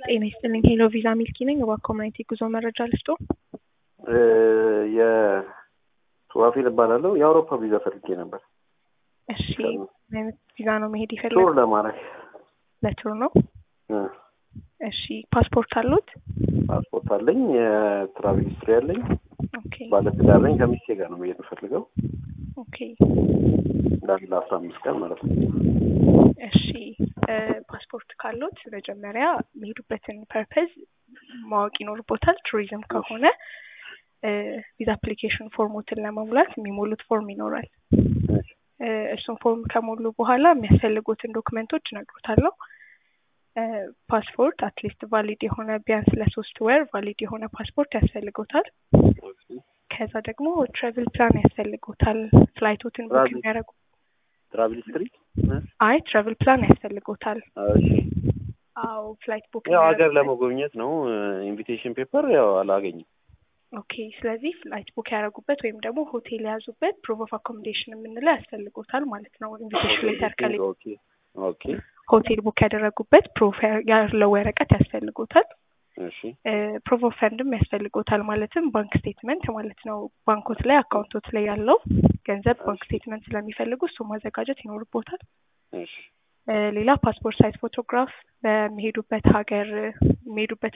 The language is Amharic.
ጤና ይስጥልኝ። ሄሎ ቪዛ ሚልኪ ነኝ። እባክዎ ምን አይነት የጉዞ መረጃ ልስጦ? የሱዋፊል እባላለሁ። የአውሮፓ ቪዛ ፈልጌ ነበር። እሺ፣ ምን አይነት ቪዛ ነው መሄድ ቱር ይፈልጋል? ለማድረግ ለቱር ነው። እ፣ እሺ፣ ፓስፖርት አሉት? ፓስፖርት አለኝ። የትራቭል ሂስትሪ አለኝ። ኦኬ ባለትዳር ነኝ። ከሚስቴ ጋር ነው መሄድ የምፈልገው ኦኬ። ለአንድ ለአስራ አምስት ቀን ማለት ነው። እሺ እ፣ ፓስፖርት ካሉት መጀመሪያ የሚሄዱበትን ፐርፐዝ ማወቅ ይኖርቦታል። ቱሪዝም ከሆነ እ፣ ቪዛ አፕሊኬሽን ፎርሞትን ለመሙላት የሚሞሉት ፎርም ይኖራል። እ፣ እሱን ፎርም ከሞሉ በኋላ የሚያስፈልጉትን ዶክመንቶች እነግሮታለሁ። እ፣ ፓስፖርት አትሊስት ቫሊድ የሆነ ቢያንስ ለሶስት ወር ቫሊድ የሆነ ፓስፖርት ያስፈልጎታል። ከዛ ደግሞ ትራቭል ፕላን ያስፈልጎታል። ፍላይቶትን ቡክ ትራቭል- የሚያደርጉ ትራቭል ሂስትሪ አይ ትራቭል ፕላን ያስፈልጎታል። እሺ። አዎ ፍላይት ቡክ ያው ሀገር የሚያደርጉበት- ለመጎብኘት ነው። ኢንቪቴሽን ፔፐር ያው አላገኝም። ኦኬ ስለዚህ ፍላይት ቡክ ያደረጉበት ወይም ደግሞ ሆቴል የያዙበት ፕሩፍ ኦፍ አኮሞዴሽን የምንለው ያስፈልጎታል ማለት ነው። ኢንቪቴሽን ሌተር ከሌ ኦኬ ኦኬ ሆቴል ቡክ ያደረጉበት ፕሩፍ ያለው ወረቀት ያስፈልጎታል። እሺ ፕሩፍ ኦፍ ፈንድም ያስፈልጎታል። ማለትም ባንክ ስቴትመንት ማለት ነው። ባንኮት ላይ አካውንቶት ላይ ያለው ገንዘብ ባንክ ስቴትመንት ስለሚፈልጉ እሱ ማዘጋጀት ይኖርቦታል። እሺ እ፣ ሌላ ፓስፖርት ሳይዝ ፎቶግራፍ በሚሄዱበት ሀገር የሚሄዱበት